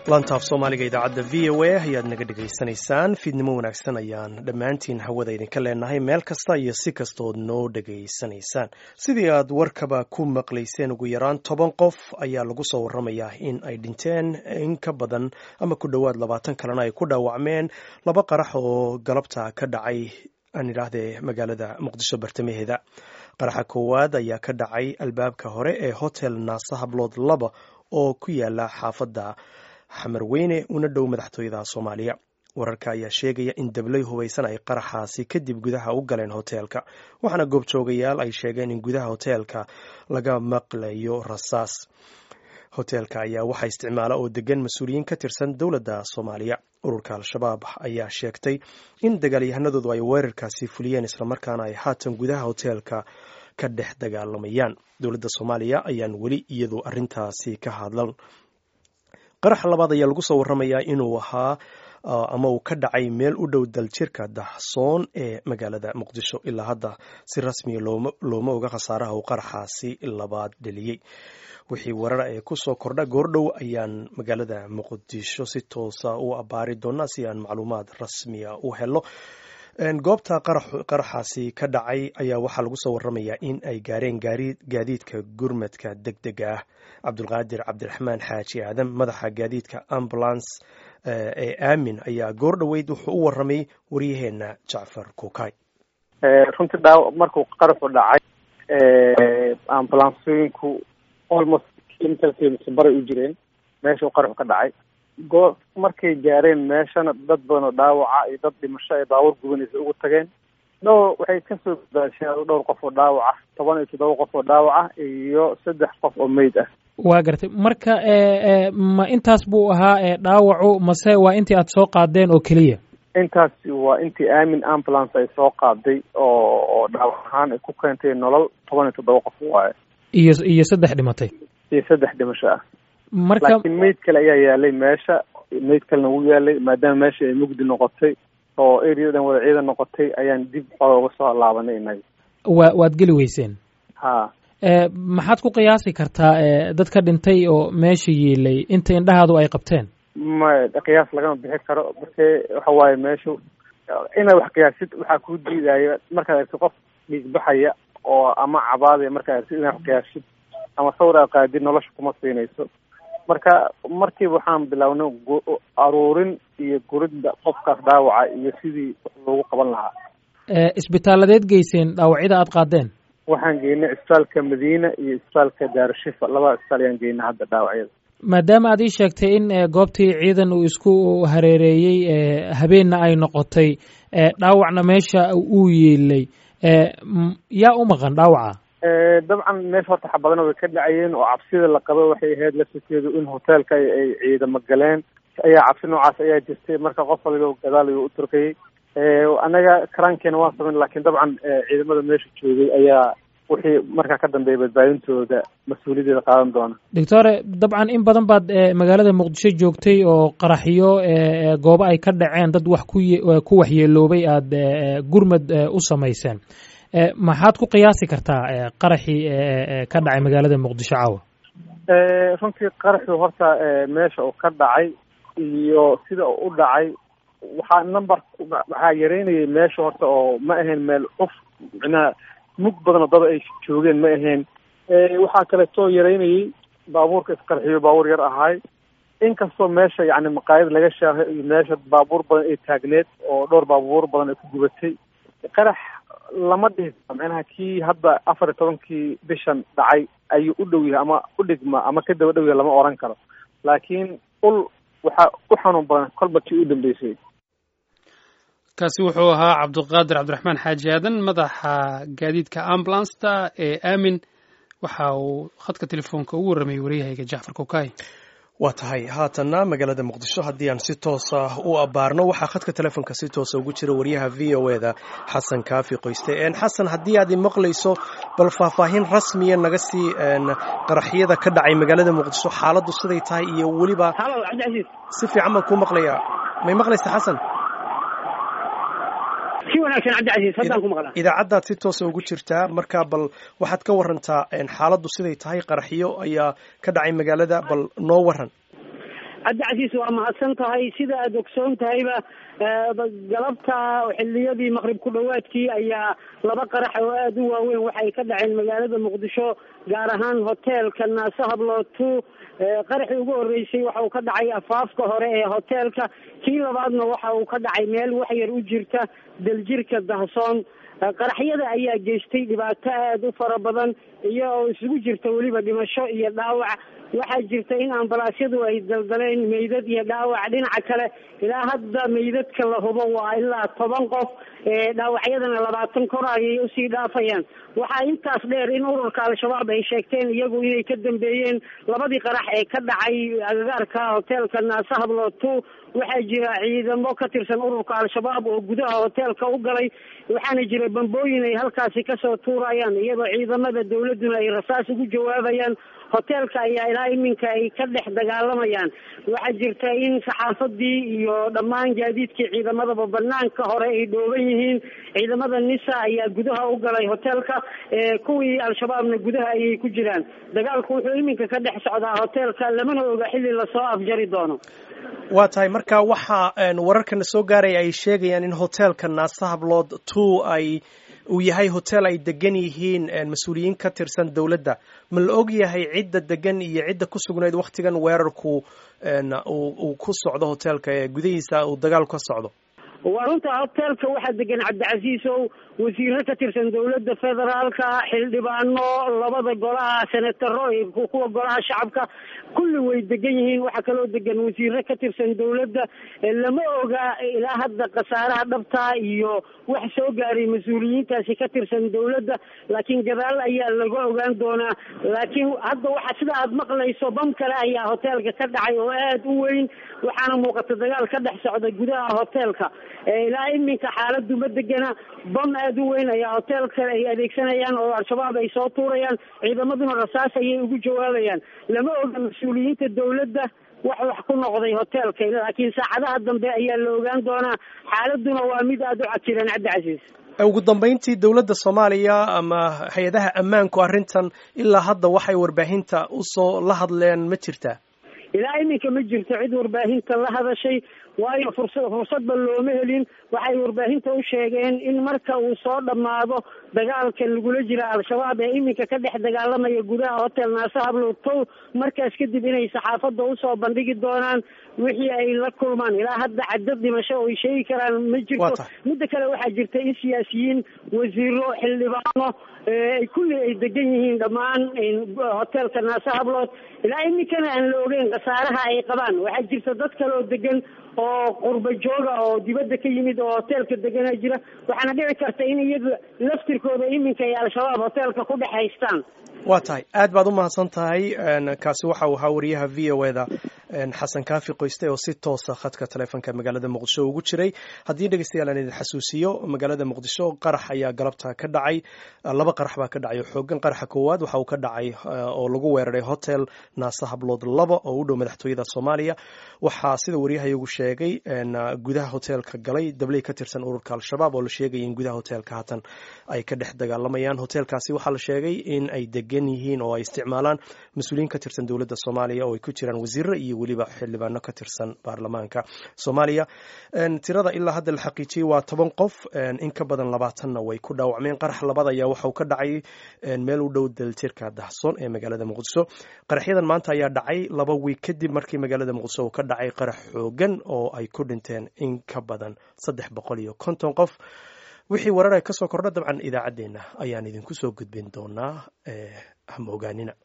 lantaaf soomaaliga idaacadda v o a ayaad naga dhegaysanaysaan fiidnimo wanaagsan ayaan dhammaantiin hawada idinka leenahay meel kasta iyo si kastood noo dhegaysanaysaan sidii aad warkaba ku maqlayseen ugu yaraan toban qof ayaa lagu soo waramayaa in ay dhinteen in ka badan ama ku dhowaad labaatan kalena ay ku dhaawacmeen laba qarax oo galabta ka dhacay aan idhaahdee magaalada muqdisho bartamaheeda qaraxa koowaad ayaa ka dhacay albaabka hore ee hotel naasa hablood laba oo ku yaala xaafadda xamarweyne una dhow madaxtooyada soomaaliya wararka ayaa sheegaya in dablay hubaysan ay qaraxaasi kadib gudaha u galeen hoteelka waxaana goobjoogayaal ay sheegeen in gudaha hoteelka laga maqlayo rasaas hoteelka ayaa waxaa isticmaala oo degan mas-uuliyiin ka tirsan dowladda soomaaliya ururka al-shabaab ayaa sheegtay in dagaalyahanadoodu ay weerarkaasi fuliyeen islamarkaana ay haatan gudaha hoteelka ka dhex dagaalamayaan dowladda soomaaliya ayaan weli iyadu arintaasi ka hadlan qaraxa labaad ayaa lagu soo waramayaa inuu ahaa ama uu ka dhacay meel u dhow daljirka daxsoon ee magaalada muqdisho ilaa hadda si rasmiya looma oga khasaaraha uu qaraxaasi labaad dheliyey wixii warar ee kusoo kordha goordhow ayaan magaalada muqdisho si toosa u abaari doonaa si aan macluumaad rasmiya u helo goobta qaraxaasi ka dhacay ayaa waxaa lagu soo waramayaa in ay gaareen gaadiidka gurmadka deg dega ah cabdulqaadir cabdiraxmaan xaaji aadan madaxa gaadiidka ambulance ee aamin ayaa goor dhoweyd wuxuu u waramay waryaheena jacfar kukay runtii dhaaw markuu qaraxu dhacay ambulansooyinku almost kilometerkiimise baray u jireen meeshuu qaraxu ka dhacay goo markay gaareen meeshana dad badan oo dhaawaca iyo dad dhimasho ay baabuur gubanaysa ugu tageen dhowr waxay kasoo badbaasheen dhowr qof oo dhaawaca toban iyo toddoba qof oo dhaawaca iyo saddex qof oo meyd ah waa gartay marka ma intaas buu ahaa dhaawacu mase waa intii aad soo qaadeen oo keliya intaasi waa intii aamin ambulance ay soo qaaday oo oo dhaawac ahaan ay ku keentay nolol toban iyo toddoba qof waaye iyo iyo saddex dhimatay iyo saddex dhimasho ah marka laakiin meyd kale ayaa yaalay meesha meyd kalena wuu yaalay maadaama meesha ay mugdi noqotay oo areadan wada ciidan noqotay ayaan dib xooga uga soo laabanay inaga wa waad geli weyseen ha maxaad ku qiyaasi kartaa dadka dhintay oo meesha yiilay inta indhahaadu ay qabteen ma qiyaas lagama bixi karo marke waxa waaye meeshu inaad wax qiyaasid waxaa kuu diidaya markaad argtid qof dhiigbaxaya oo ama cabaadaya markaad argtid inaad wax qiyaasid ama sawir aad qaadid nolosha kuma siinayso marka markiiba waxaan bilownay aruurin iyo guridda qofkaas dhaawaca iyo sidii wax loogu qaban lahaa isbitaaladeed geyseen dhaawacyada aad qaadeen waxaan geynay isbitaalka madiina iyo isbitaalka daarushifa labada isbitaal ayaan geynay hadda dhaawacyada maadaama aad ii sheegtay in goobtii ciidan uu isku hareereeyey habeenna ay noqotay dhaawacna meesha uu yeelay yaa u maqan dhaawaca dabcan meesha horta xabadana way ka dhacayeen oo cabsida la qabo waxay ahayd laftirkeedu in hoteelka ay ciidamo galeen ayaa cabsi noocaas ayaa jirtay marka qof waliba gadaal ayuu u turkayay annaga karaankeena waan samayn lakin dabcan ciidamada meesha joogay ayaa wixii markaa ka dambeeya badbaadintooda mas-uuliyaddeeda qaadan doona doctore dabcan in badan baad magaalada muqdisho joogtay oo qaraxyo goobo ay ka dhaceen dad wax ku ku waxyeeloobay aada gurmad u samayseen maxaad ku qiyaasi kartaa qaraxii ka dhacay magaalada muqdisho caawa runtii qaraxii horta meesha uu ka dhacay iyo sida u dhacay waxaa number waxaa yareynayay meesha horta oo ma ahayn meel cuf micnaha mug badanoo dada ay joogeen ma ahayn waxaa kaleetoo yareynayay baabuurka isqarxiyo baabuur yar ahaay inkastoo meesha yacni maqaayad laga shaahay iyo meesha baabuur badan ay taagneed oo dhowr baabuur badan ay ku gubatay qarax lama dhihi karo micnaha kii hadda afar iyo tobankii bishan dhacay ayuu u dhow yahay ama u dhigma ama ka daba dhow yahay lama oran karo laakiin ul waxaa u xanuun badan kolba kii u dambeysay kaasi wuxuu ahaa cabdiqaadir cabdiraxmaan xaaji aadan madaxa gaadiidka ambulanceta ee aamin waxa uu khadka telefoonka ugu warramayay waryahayga jacfar kokay waa tahay haatanna magaalada muqdisho haddii aan si toosa u abaarno waxaa khadka telefoonka si toosa ugu jira waryaha v o e da xasan kaafi qoyste xasan haddii aad maqlayso bal faahfaahin rasmiya naga sii qaraxyada ka dhacay magaalada muqdisho xaaladdu siday tahay iyo weliba si fiican baan kuu maqlayaa may maqlaysa xasan idaacaddaad si toosa ugu jirtaa marka bal waxaad ka warantaa xaaladdu siday tahay qaraxyo ayaa ka dhacay magaalada bal noo waran cabdicasiis waa mahadsan tahay sida aada ogsoon tahayba galabta xiliyadii maqrib ku dhawaadkii ayaa laba qarax oo aada u waaweyn waxay ka dhaceen magaalada muqdisho gaar ahaan hoteelka naase hablootu qaraxii ugu horeysay waxa uu ka dhacay afaafka hore ee hoteelka kii labaadna waxa uu ka dhacay meel waxyar u jirta daljirka dahsoon qaraxyada ayaa geystay dhibaato aada u fara badan iyo oo isugu jirta weliba dhimasho iyo dhaawac waxaa jirta in ambalaasyadu ay daldaleen meydad iyo dhaawac dhinaca kale ilaa hadda meydadka la hubo waa ilaa toban qof dhaawacyadana labaatan kor ayay usii dhaafayaan waxaa intaas dheer in ururka al-shabaab ay sheegteen iyagu inay ka dambeeyeen labadii qarax ee ka dhacay agagaarka hoteelka naase hablootu waxaa jira ciidamo ka tirsan ururka al-shabaab oo gudaha hoteelka u galay waxaana jira bambooyin ay halkaasi kasoo tuurayaan iyadoo ciidamada dawladuna ay rasaas ugu jawaabayaan hoteelka ayaa ilaa iminka ay ka dhex dagaalamayaan waxaa jirta in saxaafadii iyo dhammaan gaadiidkii ciidamadaba banaanka hore ay dhooban yihiin ciidamada nisa ayaa gudaha u galay hoteelka kuwii al-shabaabna gudaha ayay ku jiraan dagaalku wuxuu iminka ka dhex socdaa hoteelka lamana oga xilli lasoo afjari doono waa tahay marka waxa wararkana soo gaaraya ay sheegayaan in hoteelka naase hablood two ay uu yahay hotel ay degan yihiin mas-uuliyiin ka tirsan dowladda ma la og yahay cidda degan iyo cidda ku sugnayd waktigan weerarku uu ku socdo hoteelka ee gudihiisa uu dagaalku ka socdo waa runta hoteelka waxaa degan cabdicasiis ow wasiiro ka tirsan dowladda federaalka xildhibaano labada golaha senataro kuwa golaha shacabka kulli way degan yihiin waxaa kaloo degan wasiiro ka tirsan dowladda lama oga ilaa hadda khasaaraha dhabta iyo wax soo gaaray mas-uuliyiintaasi ka tirsan dowladda laakiin gadaal ayaa laga ogaan doonaa laakiin hadda waxa sida aada maqlayso bam kale ayaa hoteelka ka dhacay oo aada u weyn waxaana muuqata dagaal ka dhex socda gudaha hoteelka ilaa iminka xaaladu ma degana bam aada u weyn ayaa hoteelka ay adeegsanayaan oo al-shabaab ay soo tuurayaan ciidamaduna rasaas ayay ugu jawaabayaan lama oga mas-uuliyiinta dowladda wax wax ku noqday hoteelka laakiin saacadaha dambe ayaa la ogaan doonaa xaaladuna waa mid aada u cajiran cabdicasiis ugu dambeyntii dowladda soomaaliya ama hay-adaha ammaanku arrintan ilaa hadda waxay warbaahinta usoo la hadleen ma jirtaa ilaa iminka ma jirto cid warbaahinta la hadashay waayo fursa fursadba looma helin waxay warbaahinta u sheegeen in marka uu soo dhammaado dagaalka lagula jira al-shabaab ee iminka ka dhex dagaalamaya gudaha hotel naase hablotow markaas kadib inay saxaafadda usoo bandhigi doonaan wixii ay la kulmaan ilaa hadda cadad dhimasho oo ay sheegi karaan ma jirto midda kale waxaa jirta in siyaasiyiin wasiiro xildhibaano kulli ay degan yihiin dhammaan hotelka naase hablood ilaa iminkana aan la ogeyn khasaaraha ay qabaan waxaa jirta dad kale oo degan oo qurba jooga oo dibadda ka yimid oo hoteelka degana jira waxaana dhici karta in iyaga laftirkooda iminka ay al-shabaab hoteelka ku dhex haystaan waa tahay aad baad u mahadsan tahay kaasi waxa uu ahaa wariyaha v o eda xasan kaafi qoyste oo si toosa khadka taleefonka magaalada muqdisho ugu jiray haddii dhegeystayaal aan idin xasuusiyo magaalada muqdisho qarax ayaa galabta ka dhacay laba qarax baa ka dhacay xoogan qaraxa koowaad waxa uu ka dhacay oo lagu weeraray hotel naase hablood laba oo u dhow madaxtooyada soomaaliya waxaa sida waryahayagu sheegay gudaha hoteelka galay dabley ka tirsan ururka al-shabaab oo la sheegaya in gudaha hoteelka haatan ay ka dhex dagaalamayaan hoteelkaasi waxaa la sheegay in ay degan yihiin oo ay isticmaalaan mas-uuliyiin ka tirsan dowladda soomaaliya oo ay ku jiraan wasiiro iyo weliba xildhibaano ka tirsan baarlamaanka soomaaliya tirada ilaa hadda la xaqiijiyey waa toban qof in ka badan labaatanna way ku dhaawacmeen qarax labaad ayaa waxauu ka dhacay meel u dhow daljirka dahsoon ee magaalada muqdisho qaraxyadan maanta ayaa dhacay laba wiig kadib markii magaalada muqdisho uu ka dhacay qarax xoogan oo ay ku dhinteen in ka badan saddex boqol iyo konton qof wixii warar ay kasoo kordha dabcan idaacaddeenna ayaan idinku soo gudbin doonaa hama ogaanina